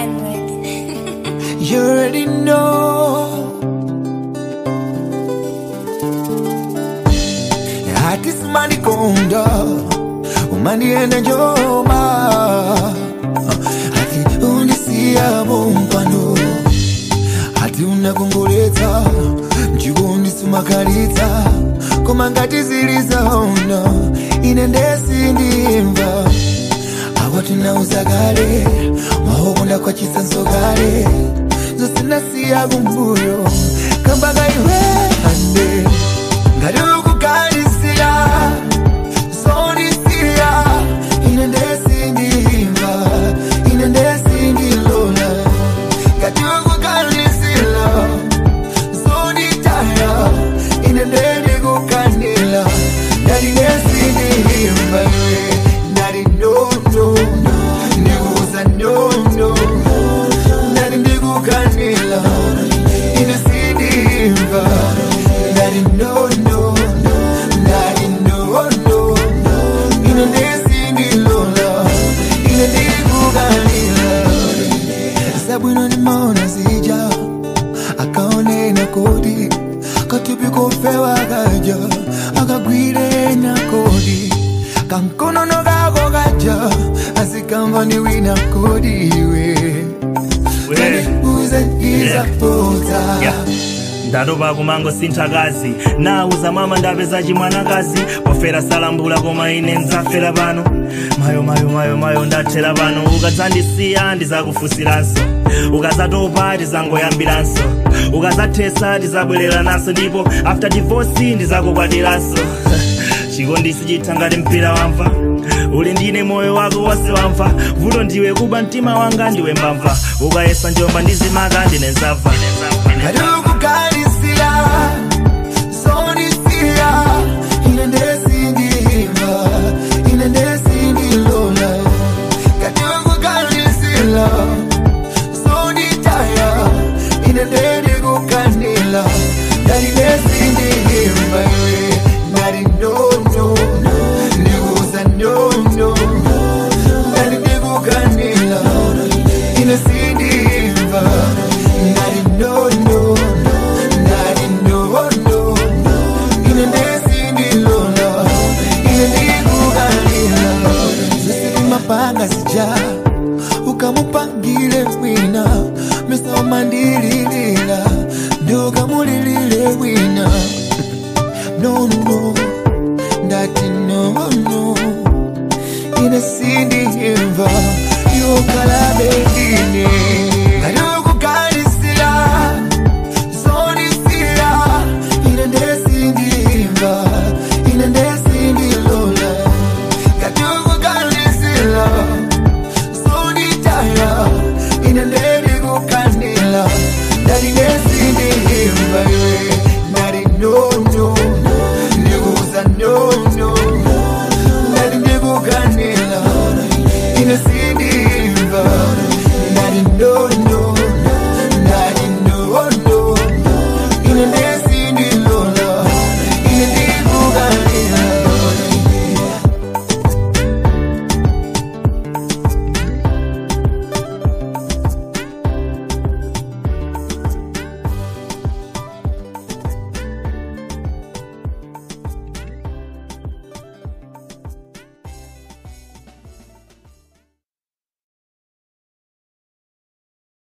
Kenwood. You already know. Hati simani konda umanienda njoma hati unisia mumpano hati unakongoletsa mchikondi sumakalitsa koma ngati zilizaona ine ndesindimva awa tinauza kale maokonda kwa chisanso kale zosinasiya kumbuyo kambaka iwe ande ngati ukukalisira zonisiya ine ndesindimva ine ndesindilola ngati ukukalisira zonitaya ine ndendikukanila ndali nesindimva iwe ndali nono ndikuza nono ndali ndikukanila ine sindimva ndali nono ndali nono ine ndesindilola ine ndikukanila sabwino nimona zija akaonena kodi katupi kofewa kaja akagwire na kodi kankonono kako kaja asikamva ni wina kodi iwe uze izapota Yeah. ndatopa kumango sinthakazi nauza mama ndapeza chimwanakazi pofera salambula koma ine nzafera pano mayo mayo mayo mayo ndathera pano ukadzandisiya ndizakufusiranso ukazatopa tizangoyambiranso ukazathesa tizabwerera naso ndipo after divorce ndizakukwatiranso chikondisi chitha ngati mpira wamva uli ndine moyo wako wonse wamva vuto ndiwe kuba mtima wanga ndiwe mbamva ukayesa njomba ndizimaka ndine nzamva Kadukukalisira, zonisiya, ine ndesindimva, ine ndesindilola. Kadukukalisira, zonitaya, ine ndendikukanila. Ndali ndesindimva iwe, ndali nono, ndikuza nono, ndali ndikukanila. Ine sindimva, ndali nono, ndali nono, ine ndesindilola, ine ndikukanila. Zisimapanga sija, ukamupangile wina, mesa umandililila, ndokamulilile wina. No, no, ndati no, no, ine sindimva, yokalabe